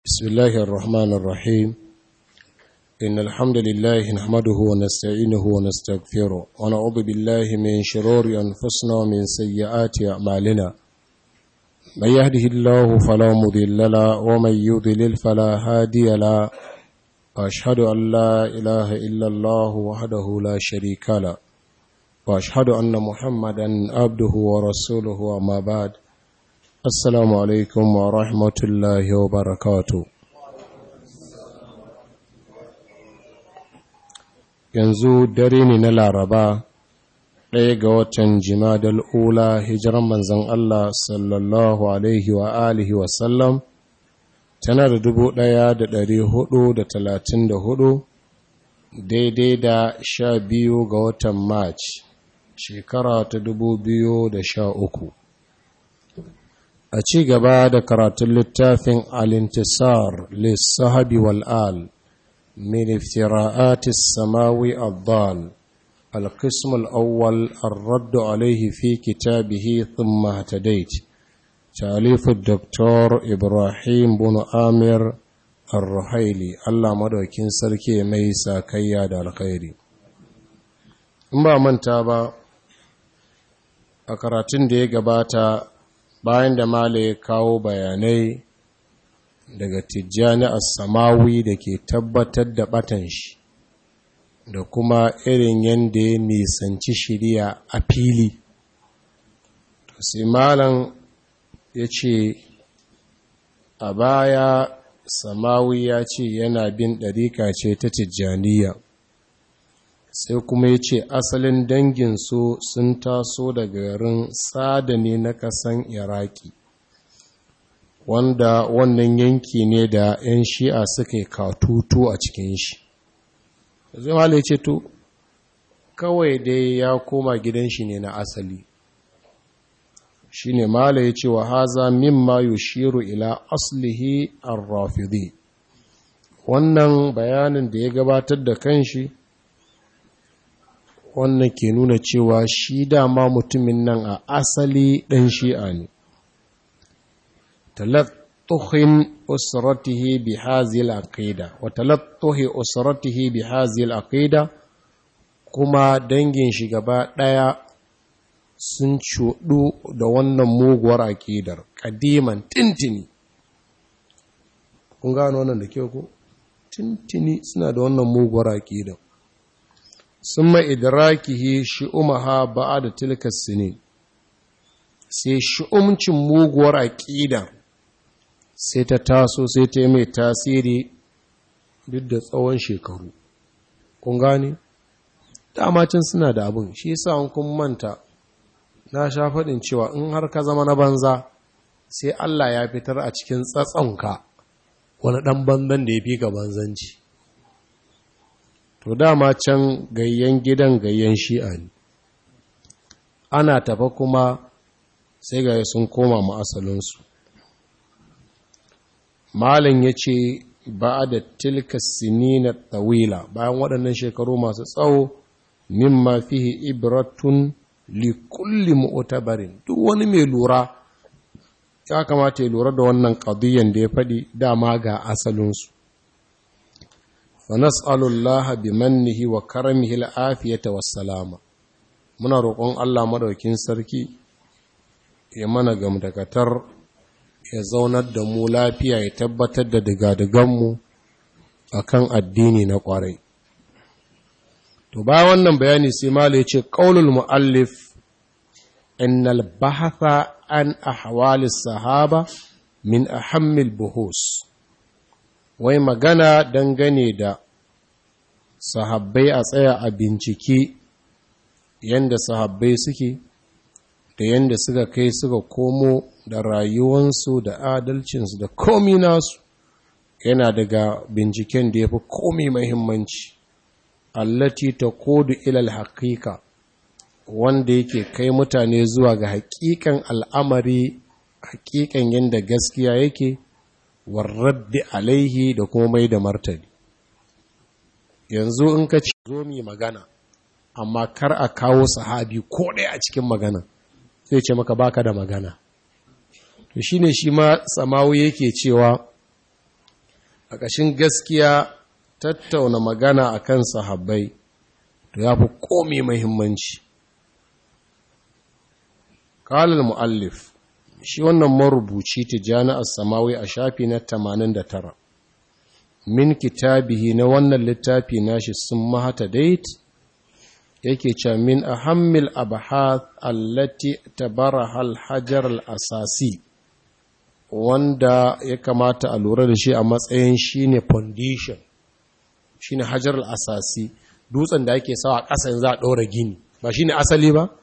بسم الله الرحمن الرحيم إن الحمد لله نحمده ونستعينه ونستغفره ونعوذ بالله من شرور أنفسنا ومن سيئات أعمالنا من يهده الله فلا مضل له ومن يضلل فلا هادي له وأشهد أن لا إله إلا الله وحده لا شريك له وأشهد أن محمدا عبده ورسوله وما بعد Assalamu alaikum wa rahmatullahi wa barakatu. Yanzu dare ne na Laraba, ɗaya ga watan jimadal ula hijiran manzan Allah sallallahu Alaihi wa alihi wasallam, tana da dubu ɗaya da ɗari hudu da talatin da hudu, daidai da sha biyu ga watan March, shekara ta dubu biyu da sha uku. a ci gaba da karatun littafin alintisar lissahabi wal'al min iftira'atis samawi addal القسم الأول الرد عليه في كتابه ثم اهتديت تأليف الدكتور إبراهيم بن آمر الرحيلي الله مدوكين سركي ميسا كياد الخير ما من تابا أكراتين دي قباتا bayan da mala ya kawo bayanai daga tijjani samawi da ke tabbatar da batan shi da kuma irin yadda ya nisanci shirya a fili sai malam ya ce a baya samawi ya ce yana bin ɗarika ce ta tijjaniya sai kuma ya ce asalin danginsu sun taso daga garin sada ne na kasan iraki wanda wannan yanki ne da 'yan shi'a suka yi katutu a cikin shi zai mala ya ce to kawai dai ya koma gidan shi ne na asali shi ne mala ya ce wa haza mimma yushiru ila aslihi ar-rafidi wannan bayanin da ya gabatar da kanshi wannan ke nuna cewa shi dama mutumin nan a asali ɗan shi'a ne talattuhin usratihi bi hazil aqida wa talattuhi usratihi bi hazil aqida kuma dangin shi gaba ɗaya sun cuɗu da wannan muguwar aƙidar ƙadiman tintini kun gano wannan da kyau ko tintini suna da wannan muguwar aƙidar sun idrakihi shi'umaha ba'a da tilkas sinin sai shi'umcin muguwar aƙida sai ta taso sai ta yi mai tasiri duk da tsawon shekaru kun gane damacin suna da abin shi yasa an kun manta na sha faɗin cewa in har ka zama na banza sai Allah ya fitar a cikin tsatsonka wani ɗan banzan da ya fi ka banzanci to dama can gayyan gidan gayyan shi'a ne ana tafa kuma sai ga sun koma ma'asalinsu malin ya ce ba da tilka sinina tawila bayan waɗannan shekaru masu tsawo mimma fihi ibratun likulli mu'tabarin duk wani mai lura ya kamata ya lura da wannan ƙadiyyar da ya faɗi dama ga asalinsu فنسأل الله بمنه وكرمه العافية والسلامة muna roƙon Allah madaukin sarki ya mana gamdakatar ya zaunar da mu lafiya ya tabbatar da digadiganmu a kan addini na ƙwarai to ba wannan bayani sai mala ya ce ƙaunul mu'allif innal bahatha an ahwalis sahaba min ahammil buhus wai magana dangane da sahabbai a tsaya a bincike yadda sahabbai suke da yadda suka kai suka komo da rayuwansu da adalcinsu da komi nasu yana daga binciken da ya fi komi mahimmanci allati ta kodu ilal haƙiƙa wanda yake kai mutane zuwa ga haƙiƙan al'amari haƙiƙan yadda gaskiya yake warraddi alaihi da kuma mai da martani yanzu in ka ce zo mi magana amma kar a kawo sahabi ko ɗaya a cikin magana sai ce maka baka da magana to shine shi ma samawu yake cewa a ƙashin gaskiya tattauna magana a kan sahabbai to ya fi komi mahimmanci ƙalar mu'allif shi wannan marubuci tijjani a samawi a shafi na 89 min kitabihi na wannan littafi nashi sun mahata dait yake ce min ahammil abahath allati tabaraha al-hajar al-asasi wanda ya kamata a lura da shi a matsayin shine foundation shine hajar al-asasi dutsen da ake sawa ƙasan za a ɗora gini ba shine asali ba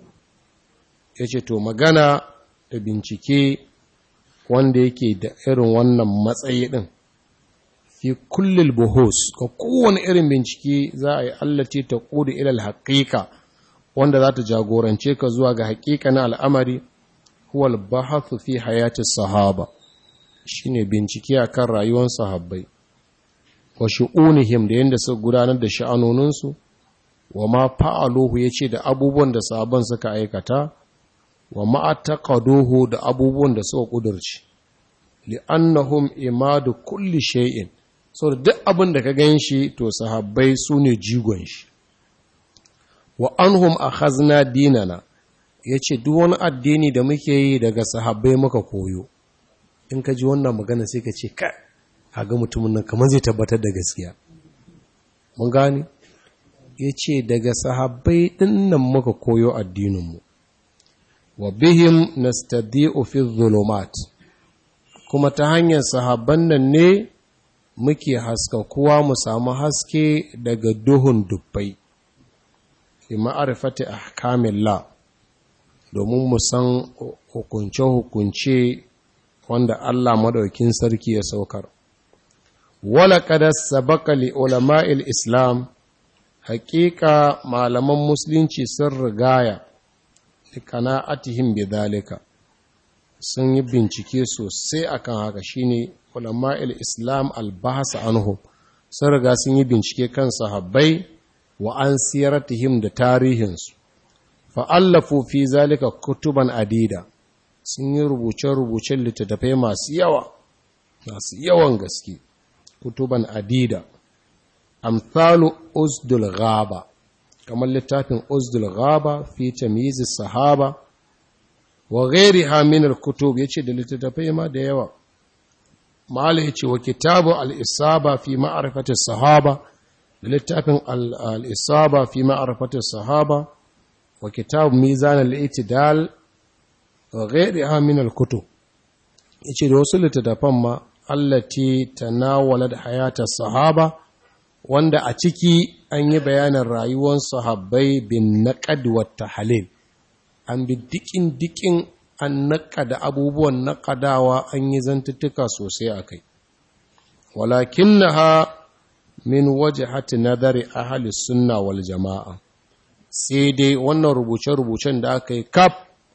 yace to magana da bincike wanda yake da irin wannan matsayi din fi kullil buhus ga kowane irin bincike za a yi allace ta ƙudu ilal haƙiƙa wanda za ta jagorance ka zuwa ga haƙiƙa na al'amari huwal bahathu fi hayati sahaba shine bincike akan rayuwar sahabbai wa shu'unihim da yadda suka gudanar da sha'anoninsu wa ma fa'aluhu yace da abubuwan da sahabban suka aikata wa ma'ataqaduhu da abubuwan da suka kudurci li'annahum imadu kulli shay'in so da duk abin da ka gan shi to sahabbai su ne jigon shi wa anhum akhazna dinana yace duk wani addini da muke yi daga sahabbai muka koyo in ka ji wannan magana sai ka ce ka ga mutumin nan kamar zai tabbatar da gaskiya mun gane yace daga sahabbai dinnan muka koyo addininmu wa bihim nastadi'u fi dhulumat kuma ta hanyar sahabban nan ne muke haskakuwa mu samu haske daga duhun dubbai fi ma'arifati ahkamillah domin mu san hukunce-hukunce wanda Allah madaukin sarki ya saukar wala kada sabaka li ulama'il islam haƙiƙa malaman musulunci sun rigaya li kana'atihim bi dalika sun yi bincike sosai akan haka shine ulama'il islam albahasa anhum sun riga sun yi bincike kan sahabbai wa an siyaratihim da tarihinsu fa'allafu fi zalika kutuban adida sun yi rubuce-rubucen littattafai masu yawa masu yawan gaske kutuban adida amthalu uzdul ghaba kamar littafin uzdul ghaba fi tamyiz sahaba wa ghairiha min al-kutub yace da littattafai ma da yawa mala yace wa kitabu al-isaba fi ma'rifati sahaba da littafin al-isaba fi ma'rifati sahaba wa kitab mizan al-i'tidal wa ghairiha min al-kutub yace da wasu littattafan ma allati tanawalat hayata sahaba wanda a ciki an yi bayanin rayuwar sahabbai bin naqad wa tahlil an bi dikin dikin an naƙada abubuwan naƙadawa an yi zantuttuka sosai a kai walakin na ha min waje hati nazari ahali sunna wal jama'a sai dai wannan rubuce-rubucen da aka yi kaf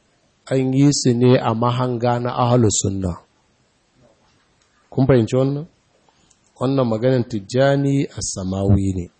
an yi su ne a mahanga na ahali sunna kun fahimci wannan wannan maganin tijjani a samawi ne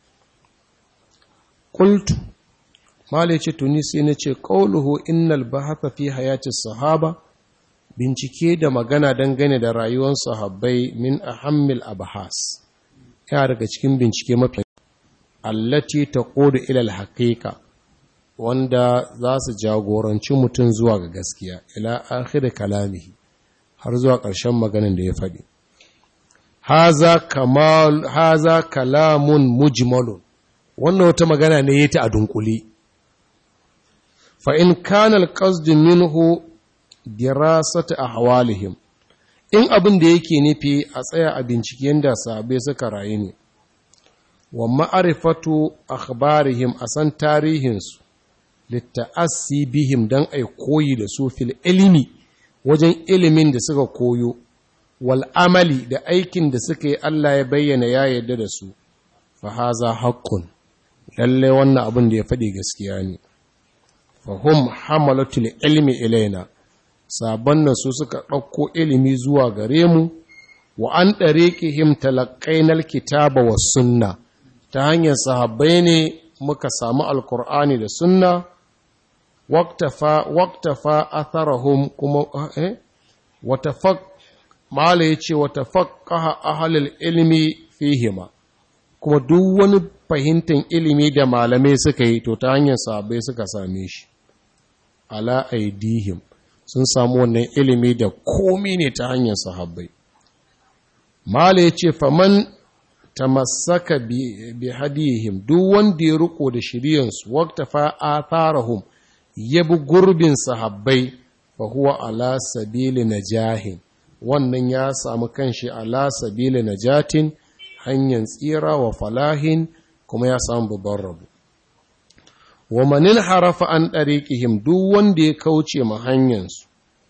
kultu Malai ce tuni sai na ce ƙauluhu innal bahatha fi hayati sahaba bincike da magana dangane da rayuwar sahabbai min ahammil abahas ya daga cikin bincike mafi allati taqudu ila alhaqiqa wanda za su jagoranci mutum zuwa ga gaskiya ila akhir kalamihi har zuwa ƙarshen maganin da ya faɗi haza kamal haza kalamun mujmalun wannan wata magana ne yake a dunkule فإن كان القصد منه دراسة أحوالهم in abin da yake nufi a tsaya a binciken da sabai suka rayu ne wa ma'arifatu akhbarihim a san tarihinsu litta'assi bihim don ai koyi da su fil ilimi wajen ilimin da suka koyo wal amali da aikin da suka yi Allah ya bayyana ya yarda da su fa haza haqqun lalle wannan abin da ya faɗi gaskiya ne fahim hamalatul ilmi ilaina sabon nan su suka ɗauko ilimi zuwa gare mu wa an ɗariƙihim talaƙainar kitaba wa sunna ta hanyar sahabbai ne muka samu alkur'ani da sunna waktafa atharahum kuma eh mala ya ce wata faƙaha ahalil ilmi fihima kuma duk wani fahimtar ilimi da malamai suka yi to ta hanyar sabai suka same shi ala aidihim sun samu wannan ilimi da komi ne ta hanyar sahabbai mala ya ce faman tamassaka bi hadihim duk wanda ya riko da shiriyansu waqta fa atharahum yabi gurbin sahabbai fa huwa ala sabili najahin wannan ya samu kanshi ala sabili najatin hanyar tsira wa falahin kuma ya samu babban rabu wa manil harafa an ɗariƙihim duk wanda ya kauce ma hanyarsu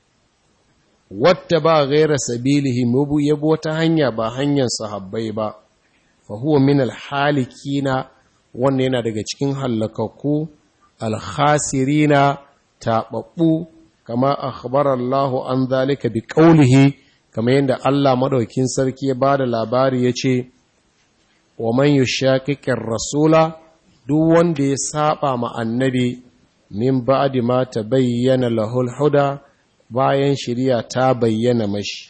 wata ba gaira sabilihim ya bi wata hanya ba hanyar sahabbai ba fa huwa min alhalikina wannan yana daga cikin hallakakku alkhasirina taɓaɓɓu kama akhbar Allah an zalika bi qawlihi kama yadda Allah madaukin sarki ya bada labari yace wa man yushaqiqir rasula duk wanda ya saba ma annabi min ba'di ma tabayyana lahul huda bayan shari'a ta bayyana mashi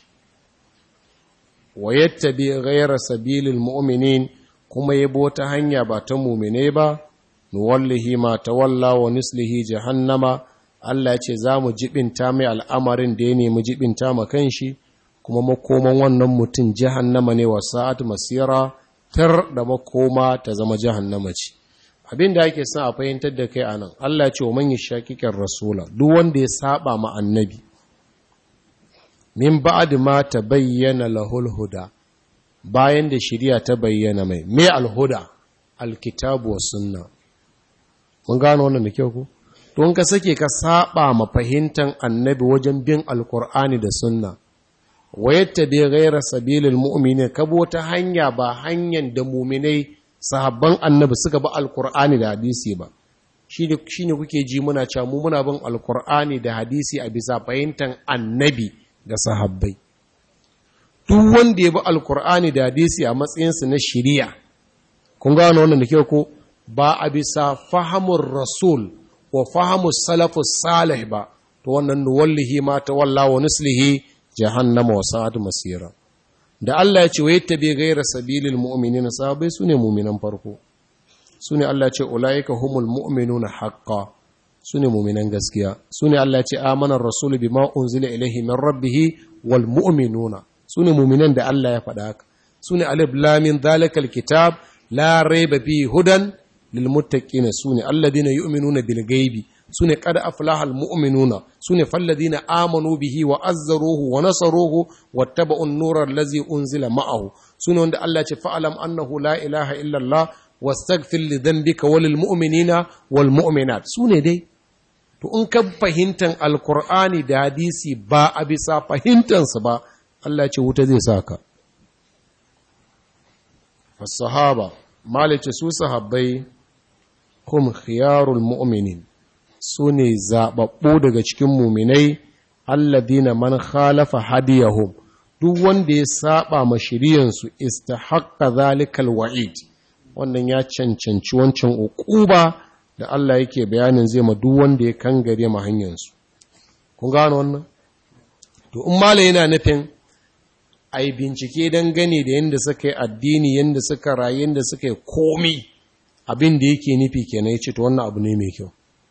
wa yattabi ghayra sabilil mu'minin kuma yabo ta hanya ba ta mu'mine ba nuwallihi ma tawalla wa nislihi jahannama Allah ya ce za mu jibinta mai al'amarin da ya nemi jibinta ma kanshi kuma makoman wannan mutum jahannama ne wa sa'at masira tar da makoma ta zama jahannama ce abin da ake son a fahimtar da kai anan Allah ya ce wa man yashaqiqir rasula duk wanda ya saba ma annabi min ba'd ma tabayyana lahul huda bayan da shari'a ta bayyana mai me alhuda alkitabu was sunna mun gano wannan da kyau ko don ka sake ka saba ma fahimtar annabi wajen bin alkur'ani da sunna wayatta bi ghayra sabilil mu'minin ka bo ta hanya ba hanyar da mu'minai sahabban annabi suka bi alkur'ani da hadisi ba shine shine kuke ji muna cewa mu muna bin alkur'ani da hadisi a bisa fahimtar annabi da sahabbai duk wanda ya bi alkur'ani da hadisi a matsayinsu na shari'a kun gano wannan da kyau ko ba a bisa fahamun rasul wa fahamun salafus salih ba to wannan nuwallihi ma ta walla wa nuslihi jahannama wa sa'ad masira da Allah ya ce wa yattabi ghayra sabilil mu'minina sahabbai sune mu'minan farko sune Allah ya ce ulaika humul mu'minuna haqqan sune mu'minan gaskiya sune Allah ya ce amana ar-rasul bima unzila ilayhi min rabbih wal mu'minuna sune mu'minan da Allah ya faɗa haka sune alif lam min dhalikal kitab la rayba fihi hudan للمتقين سوني الذين يؤمنون بالغيب سوني قد أفلح المؤمنون سوني فالذين آمنوا به وأزروه ونصروه واتبعوا النور الذي أنزل معه سوني عند الله فألم أنه لا إله إلا الله واستغفر لذنبك وللمؤمنين والمؤمنات سوني دي to in ka fahimtar alkur'ani da hadisi ba a bisa fahimtansa ba Allah ce wuta zai saka as-sahaba malice su sahabbai hum khiyarul mu'minin su ne zaɓaɓɓu daga cikin muminai alladina man khalafa hadiyahum duk wanda ya saba ma shiriyansu istahaqqa zalikal wa'id wannan ya cancanci wancan uquba da Allah yake bayanin zai ma duk wanda ya kangare ma hanyarsu kun gano wannan to in mala yana nufin ai bincike dangane da yadda suka yi addini yadda suka rayu yadda suka yi komi abin da yake nufi kenan ya ce to wannan abu ne mai kyau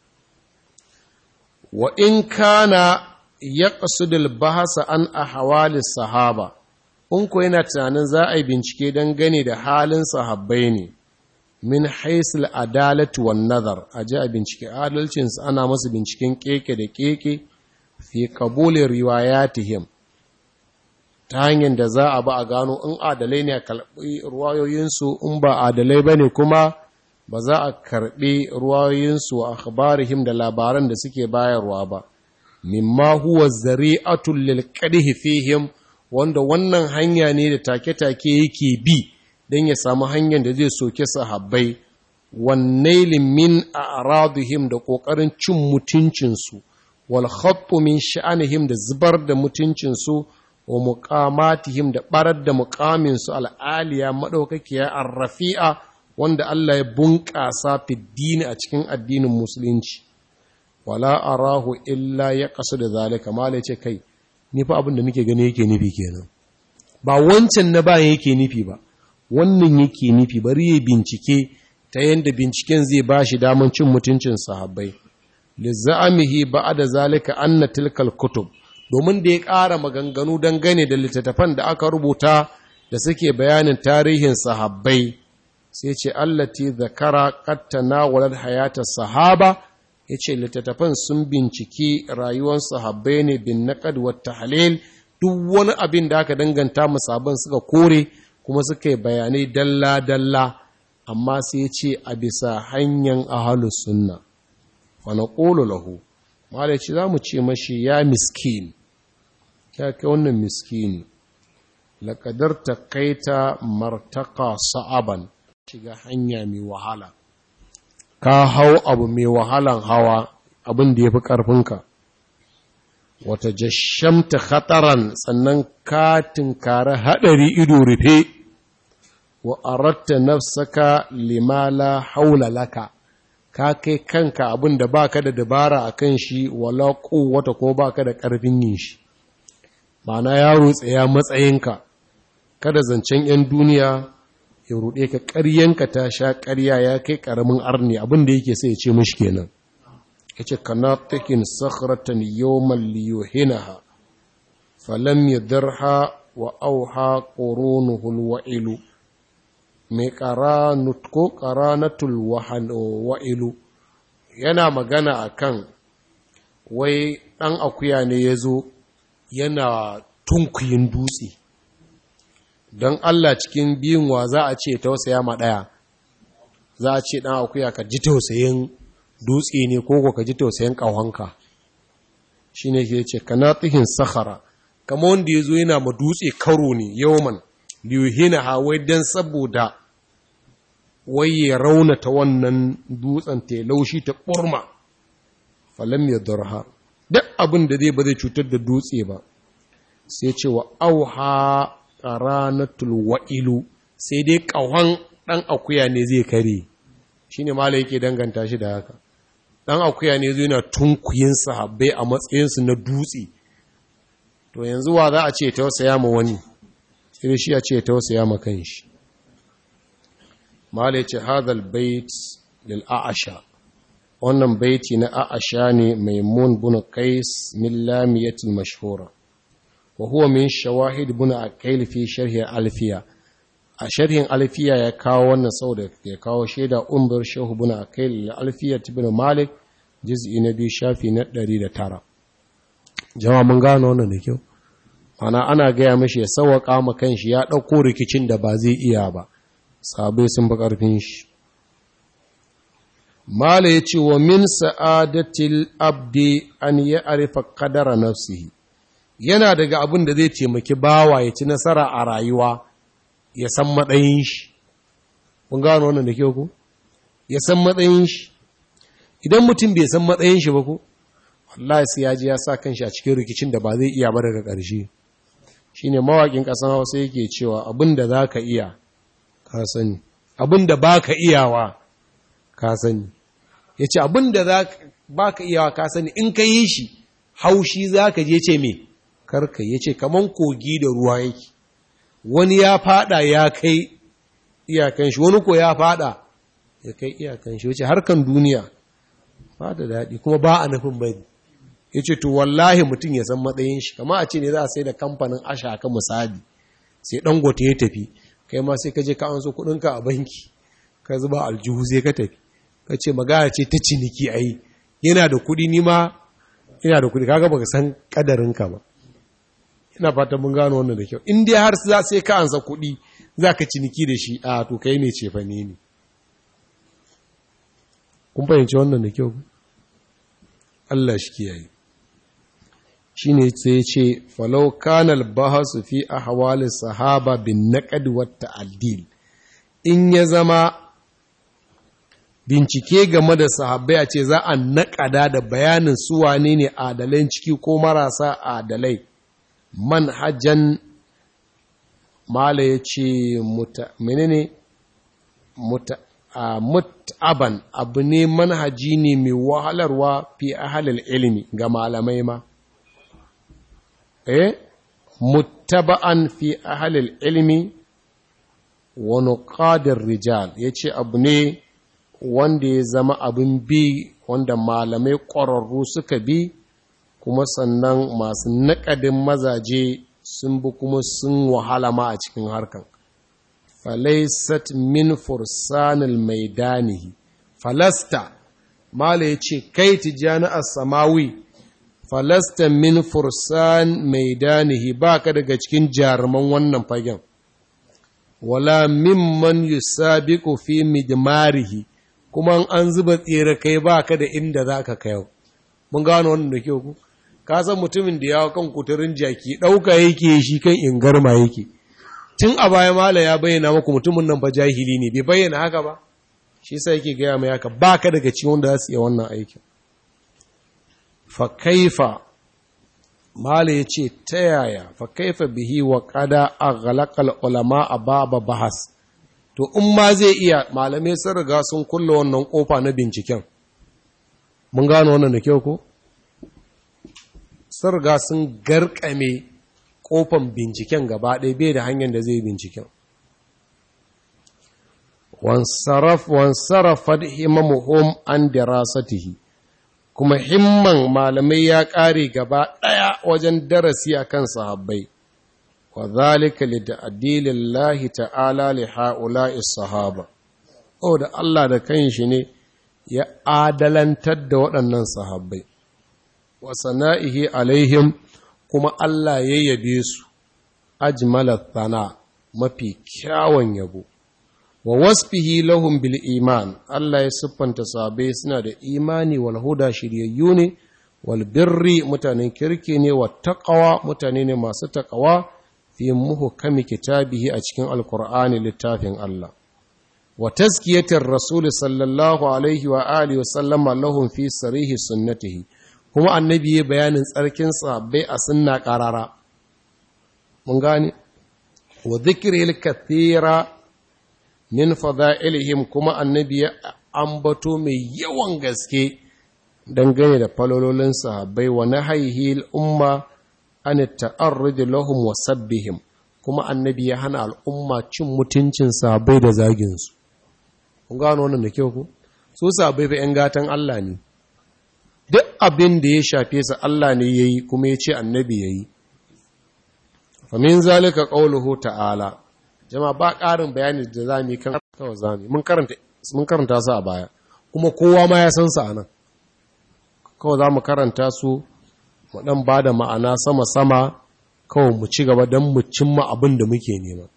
wa in kana ya ƙasudul bahasa an a hawalis sahaba in ko yana tunanin za a yi bincike dangane da halin sahabbai ne min haisul adalatu wan nazar a ji a bincike adalcinsu ana masu binciken keke da keke fi kabulin riwayatihim ta hanyar da za a ba a gano in adalai ne a karɓi ruwayoyinsu in ba adalai ba ne kuma ba za a karɓi ruwayoyinsu a akhbarihim da labaran da suke bayarwa ba mimma huwa zari'atul lil qadhi fihim wanda wannan hanya ne da take-take yake bi don ya samu hanyar da zai soke sahabbai wannailin min a'radihim da kokarin cin mutuncinsu wal khattu min sha'anihim da zubar da mutuncinsu wa muqamatihim da barar da muqaminsu al'aliya madaukakiya ar-rafi'a wanda Allah ya bunƙasa fiddini a cikin addinin musulunci wala arahu illa ya kasu da zalika mala ce kai ni fa abin da nake gani yake nufi kenan ba wancan na bayan yake nufi ba wannan yake nufi bari ya bincike ta yadda binciken zai ba shi daman cin mutuncin sahabbai lizza'amihi ba'da zalika anna tilkal kutub domin da ya ƙara maganganu dangane da littattafan da aka rubuta da suke bayanin tarihin sahabbai sai ce allati zakara qattana walad hayata sahaba yace littattafan sun binciki rayuwar sahabbai ne bin naqad wa tahlil duk wani abin da aka danganta musabban suka kore kuma suka yi bayanai dalla dalla amma sai ya ce a bisa hanyar ahlus sunna wa naqulu lahu malai ce zamu ce mashi ya miskin ya kai wannan miskini laƙadar ta kaita martaka sa'aban shiga hanya mai wahala ka hau abu mai wahalan hawa abin da ya fi ƙarfinka wata jashamta khataran sannan ka tinkara haɗari ido rufe wa aratta nafsaka limala haula laka ka kai kanka abin da baka da dabara a kan shi wala wata ko baka da ƙarfin yin shi ma'ana yaro tsaya matsayinka kada zancen 'yan duniya ya ruɗe ka ƙaryanka ta sha ƙarya ya kai ƙaramin arni abin da yake sai ya ce mashi kenan ya ce kana takin sakhratan yawman liyuhinaha falam yadarha wa auha qurunuhul wa'ilu mai qaranut ko qaranatul wa'ilu yana magana akan wai ɗan akuya ne ya zo yana tunkuyin dutse don Allah cikin biyun wa za a ce tausaya ma ɗaya za a ce ɗan akuya ka ji tausayin dutse ne ko ka ji tausayin ƙahonka shi ne ke ce kana tsihin sahara kama wanda ya zo yana ma dutse karo ne yawman liyuhina hawai don saboda wai ya raunata wannan dutsen ta laushi ta ɓurma falam ya darha duk abin da zai ba zai cutar da dutse ba sai ce wa auha qaranatul wa'ilu sai dai ƙahon ɗan akuya ne zai kare shine malai yake danganta shi da haka ɗan akuya ne zai na tunkuyin sahabbai a matsayinsu na dutse to yanzu wa za a ce tausaya ma wani sai shi a ce tausaya ma kanshi malai ce hadal bait lil a'asha wannan baiti na a'asha ne maimun bin qais min lamiyatil mashhura wa huwa min shawahid bin aqil fi sharhi alfiya a sharhin alfiya ya kawo wannan sau da ya kawo shaida umbar shehu bin aqil alfiya ibn malik juz'i na biyu shafi na 109 jama'a mun gano wannan da kyau ana ana gaya mashi ya sawaka ma kanshi ya dauko rikicin da ba zai iya ba sabai sun bi karfin shi Mala ya ce wa min sa'adatil abdi an yi arifa kadara nafsihi, yana daga abin da zai taimaki bawa ya ci nasara a rayuwa ya san matsayin shi. Kun gano wannan da ke ku? Ya san matsayin shi. Idan mutum bai san matsayin shi ba ku, Allah sai ya ji ya sa kanshi a cikin rikicin da ba zai iya ba daga ƙarshe. Shi ne mawaƙin ƙasan Hausa yake cewa abin da za ka iya, ka sani. Abin da ba ka iyawa, ka sani. ya ce abin da ba ka iyawa ka sani in ka yi shi haushi za ka je ce me karka ya ce kaman kogi da ruwa yake wani ya fada ya kai iyakan shi wani ko ya fada ya kai iyakan shi wace harkan duniya ba da daɗi kuma ba a nufin bari ya ce to wallahi mutum ya san matsayin shi kama a ce ne za a sai da kamfanin asha ka misali sai dangote ya tafi kai ma sai ka je ka an so kuɗinka a banki ka zuba aljihu sai ka tafi ka ce magana ce ta ciniki a yi yana da kudi nima yana da kudi kaga baka san kadarinka ba ina fata mun gano wannan da kyau in dai har za sai ka ansa kudi za ka ciniki da shi a to kai ne ce fane ne kun fahimci wannan da kyau Allah shi kiyaye shi ne sai ce falau kanal bahasu fi ahwali sahaba bin naqd wa ta'dil in ya zama bincike game da sahabbai a ce za a naƙada da bayanin su wane ne adalai ciki ko marasa adalai manhajan mala ya ce menene mut'aban abu ne manhaji ne mai wahalarwa fi ahalil ilimi ga malamai ma eh muttaba'an fi ahlil ilmi wa nuqadir rijal yace abu ne wanda ya zama abin bi wanda malamai ƙwararru suka bi kuma sannan masu naƙadin mazaje sun bi kuma sun wahala ma a cikin harkan falaisat min fursanil maidanihi falasta mala ya ce kai tijjani a samawi falasta min fursan maidanihi ba ka daga cikin jaruman wannan fagen wala mimman yusabiqu fi midmarihi kuma an zuba tsere kai ba ka da inda za ka kayo mun gano wannan da kyau ku ka san mutumin da yawo kan kuturin jaki ɗauka yake shi kan ingarma yake tun a baya mala ya bayyana maku mutumin nan fa jahili ne bai bayyana haka ba shi sa yake gaya mai haka ba ka daga cikin wanda za su iya wannan aikin fa kaifa mala ya ce ta yaya fa kaifa bihi wa kada a galakal ulama a baba bahas to in ma zai iya malamai sun riga sun kulle wannan kofa na binciken mun gano wannan da kyau ko sun riga sun garkame kofan binciken gaba ɗaya bai da hanyar da zai binciken wansarafat himamuhum an dirasatihi kuma himman malamai ya ƙare gaba ɗaya wajen darasi akan sahabbai wa zalika li ta'dilillahi ta'ala li ha'ula'i sahaba o da Allah da kanshi ne ya adalantar da waɗannan sahabbai wa sana'ihi alaihim kuma Allah ya yabe su ajmala thana mafi kyawun yabo wa wasfihi lahum bil iman Allah ya siffanta sahabbai suna da imani wal huda shiryayyu ne wal birri mutanen kirki ne wa taqwa mutane ne masu taqwa fi muhkami kitabihi a cikin alqur'ani littafin Allah wa tazkiyatir rasul sallallahu alaihi wa alihi wa sallama lahum fi sarihi sunnatihi kuma annabi ya bayanin tsarkin sahabbai a sunna qarara mun gane wa dhikril kathira min fada'ilihim kuma annabi ya ambato mai yawan gaske dangane da falololin sahabbai wa nahayhi umma an ta'arrud lahum wa sabbihim kuma annabi ya hana al'umma cin mutuncin sahabbai da zagin su kun gano wannan da kyau ko su sahabbai fa yan gatan Allah ne duk abin da ya shafe su Allah ne yayi kuma ya ce annabi yayi fa min zalika qawluhu ta'ala jama ba ƙarin bayani da za mu yi kan kawai za mu mun karanta su a baya kuma kowa ma ya san su a nan kawai za mu karanta su mu ɗan ba da ma'ana sama-sama kawai mu ci gaba don mu cimma abin da muke nema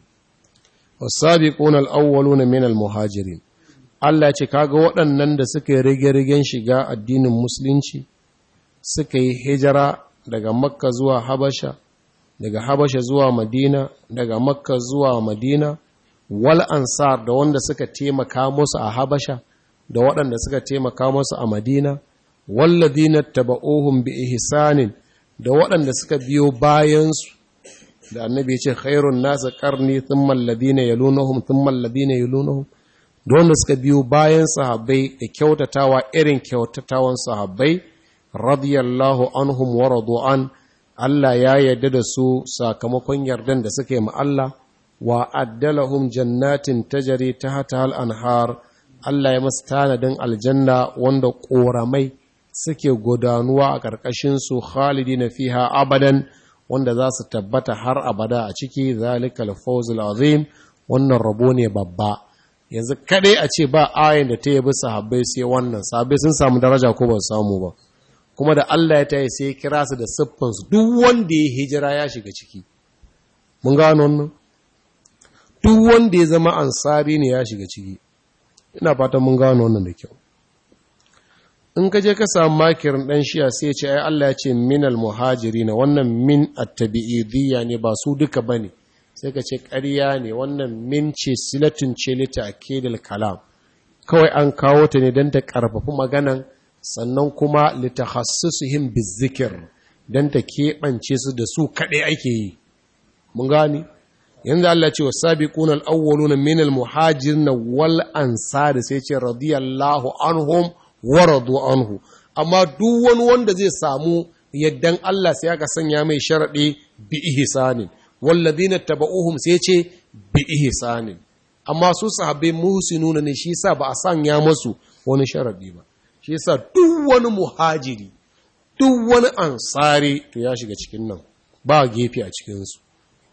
wasabi ƙonar awwalu na minal muhajirin Allah ce kaga waɗannan da suka yi rige-rigen shiga addinin musulunci suka yi hijira daga makka zuwa habasha daga Habasha zuwa Madina, daga Makka zuwa Madina, wal ansar da wanda suka taimaka musu a Habasha, da waɗanda suka taimaka musu a Madina, walladina taba'uhum bi ihsanin da waɗanda suka biyo bayansu, da annabi ce khairun nasa karni thumma alladina yalunahum thumma alladina yalunahum da wanda suka biyo bayan sahabbai da kyautatawa irin kyautatawan sahabbai radiyallahu anhum wa radu an Allah ya yarda da su sakamakon yardan da suka yi ma Allah wa addalahum jannatin tajari tahta al-anhar Allah ya masu tanadin aljanna wanda ƙoramai suke gudanuwa a ƙarƙashin su khalidina fiha abadan wanda za su tabbata har abada a ciki zalikal fawzul azim wannan rabo ne babba yanzu kadai a ce ba ayin da ta yabi sahabbai sai wannan sahabbai sun samu daraja ko ba su samu ba kuma da Allah ya tayi sai kira su da siffansu duk wanda ya hijira ya shiga ciki mun gano wannan duk wanda ya zama ansari ne ya shiga ciki ina fatan mun gano wannan da kyau in ka je ka samu makirin dan shiya sai ya ce ai Allah ya ce minal muhajirin wannan min at-tabi'idiyya ne ba su duka bane sai ka ce ƙarya ne wannan min ce silatun ce lita akidal kalam kawai an kawo ta ne don ta ƙarfafi maganan sannan kuma litakhassisuhum bizikir dan ta keɓance su da su kaɗai ake yi mun gani yanzu Allah ce wasabiquna al-awwaluna min al-muhajirin wal ansar sai ce radiyallahu anhum wa radu anhu amma duk wani wanda zai samu yaddan Allah sai aka sanya mai sharaɗi bi ihsanin walladhina taba'uhum sai ce bi ihsanin amma su sahabbai muhsinuna ne shi yasa ba a sanya masu wani sharaɗi ba shi yasa duk wani muhajiri duk wani ansari to ya shiga cikin nan ba gefe a cikin su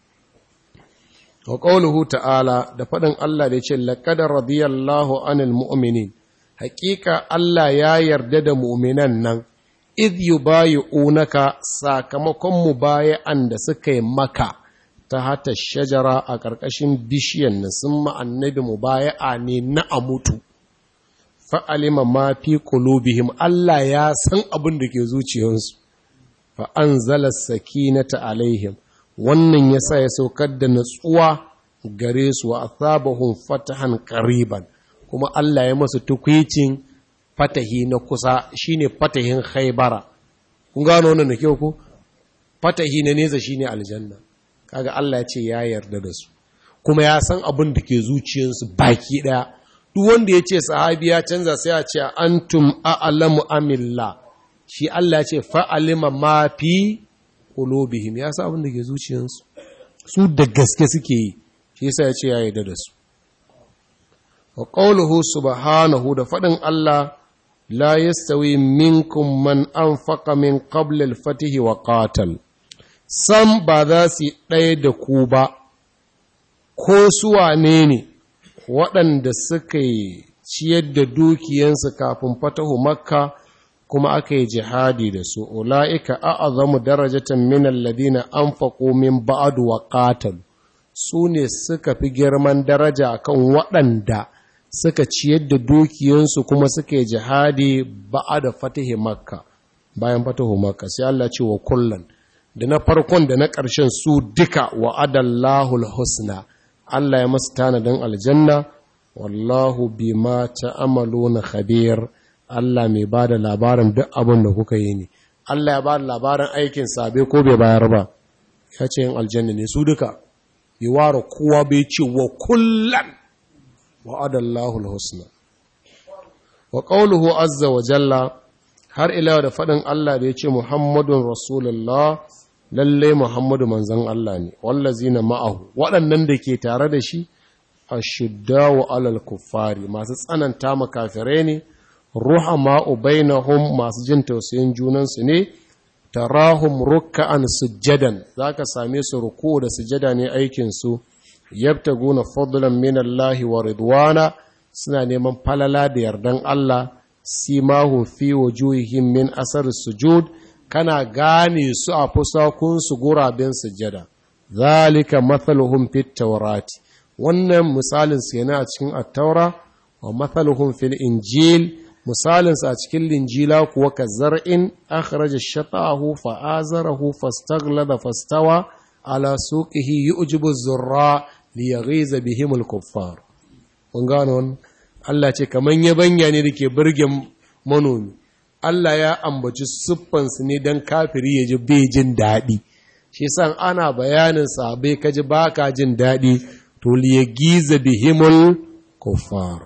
wa qawluhu ta'ala da faɗin Allah da ya ce laqad radiyallahu anil mu'minin haƙiƙa Allah ya yarda da mu'minan nan idh yubayi'unaka sakamakon mubaya'an da suka yi maka ta hata shajara a ƙarƙashin bishiyan na sun ma'annabi mubaya'a ne na a mutu fa'alima ma fi qulubihim Allah ya san abin da ke zuciyarsu fa anzala sakinata alaihim wannan yasa ya saukar da natsuwa gare su wa asabahum fatahan qariban kuma Allah ya masu tukwicin fatahi na kusa shine fatahin khaybara kun gano wannan da kyau ko fatahi na nesa shine aljanna kaga Allah ya ce ya yarda da su kuma ya san abin da ke zuciyarsu baki daya duk wanda ya ce sahabi ya canza sai ya ce antum a'lamu amillah shi Allah ya ce fa'alima ma fi qulubihim ya san abin da ke zuciyarsu su da gaske suke yi shi yasa ya ce ya yarda da su wa qawluhu subhanahu da fadin Allah la yastawi minkum man anfaqa min qabla al-fath wa qatal sam ba za su ɗaya da ku ba ko su wane ne waɗanda suka yi ciyar da dukiyansu kafin fatahu makka kuma aka yi jihadi da su ula'ika a'azamu darajatan min alladhina anfaqu min ba'du wa qatalu su ne suka fi girman daraja akan waɗanda suka ciyar da dukiyansu kuma suka yi jihadi ba'da fatahi makka bayan fatahu makka sai Allah ce wa kullan da na farkon da na ƙarshen su duka wa adallahul husna Allah ya masu tanadin aljanna wallahu bima ta'amaluna khabir Allah mai ba da labarin duk abin da kuka yi ne Allah ya ba da labarin aikin sabe ko bai bayar ba ya ce yin aljanna ne su duka yi ware kowa bai ce wa kullan wa adallahu husna wa qawluhu azza wa jalla har ila da faɗin Allah da ya ce Muhammadun Rasulullah lalle Muhammadu manzon Allah ne wallazina ma'ahu waɗannan da ke tare da shi ashiddawu alal kuffari masu tsananta makafirai ne ruhama bainahum masu jin tausayin junansu ne tarahum ruk'an sujjadan zaka same su ruku da sujjada ne aikin su yabtaguna fadlan min Allah wa ridwana suna neman falala da yardan Allah simahu fi wujuhihim min asar sujud kana gane su a fusakun su guraben sujjada zalika mathaluhum fit tawrati wannan misalin su yana a cikin at-taura wa mathaluhum fil injil misalin sa a cikin linjila kuwa ka zar'in akhraja shata'ahu fa azarahu fastaghlada fastawa ala suqihi yu'jibu az-zurra liyaghiza bihim al-kuffar mun gano Allah ce kaman yabanya ne dake burgen manomi Allah ya ambaci siffansu ne don kafiri ya ji bai jin daɗi shi san ana bayanin sabai ka ji ba ka jin daɗi to liya giza bihimul kuffar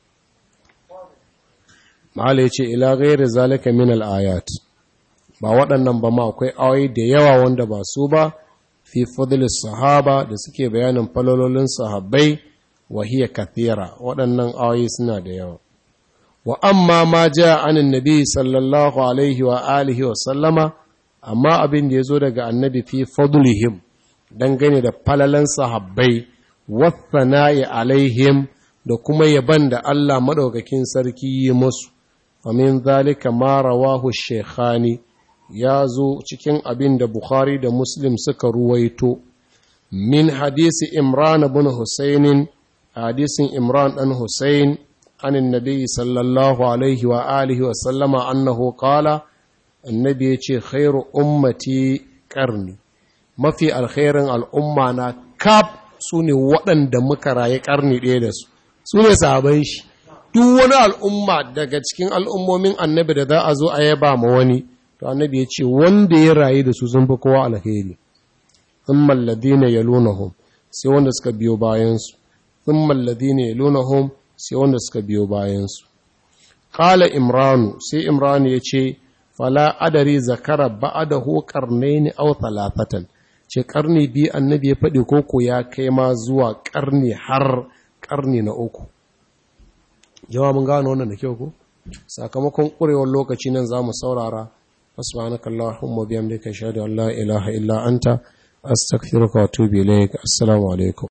ma'ala ya ce ila gairi zalika min al'ayat ba waɗannan ba ma akwai awai da yawa wanda ba su ba fi fadlis sahaba da suke bayanin falololin sahabbai wahiyar kathira waɗannan awai suna da yawa wa amma ma ja anin nabi sallallahu alaihi wa alihi wa sallama amma abin da ya zo daga annabi fi fadlihim dangane da falalan sahabbai wathana'i alaihim da kuma yaban da Allah madaukakin sarki yi musu amin zalika ma rawahu shaykhani ya zo cikin abin da Bukhari da Muslim suka ruwaito min hadisi Imran ibn Husainin hadisin Imran dan Husain عن النبي صلى الله عليه وآله وسلم أنه قال النبي يقول خير أمتي قرني ما في الخير الأمة أنا كاب سوني وطن دمك راي قرني ديدس سوني صحابيش duk wani al'umma daga cikin al'ummomin annabi da za a zo a yaba ma wani to annabi ya ce wanda ya rayu da su sun fi kowa alheri thumma alladhina yalunahum sai wanda suka biyo bayansu thumma alladhina yalunahum sai wanda suka biyo bayansu. Ƙala Imranu, sai Imranu ya ce, fala adari zakara ba'adahu qarnayn aw thalathatan ce karni biyu annabi ya faɗi koko ya kai ma zuwa karni har karni na uku jawabin gano wannan da kyau ko sakamakon ƙurewar lokaci nan za mu saurara subhanaka allahumma bihamdika ashhadu an la ilaha illa anta astaghfiruka wa atubu ilaik assalamu alaikum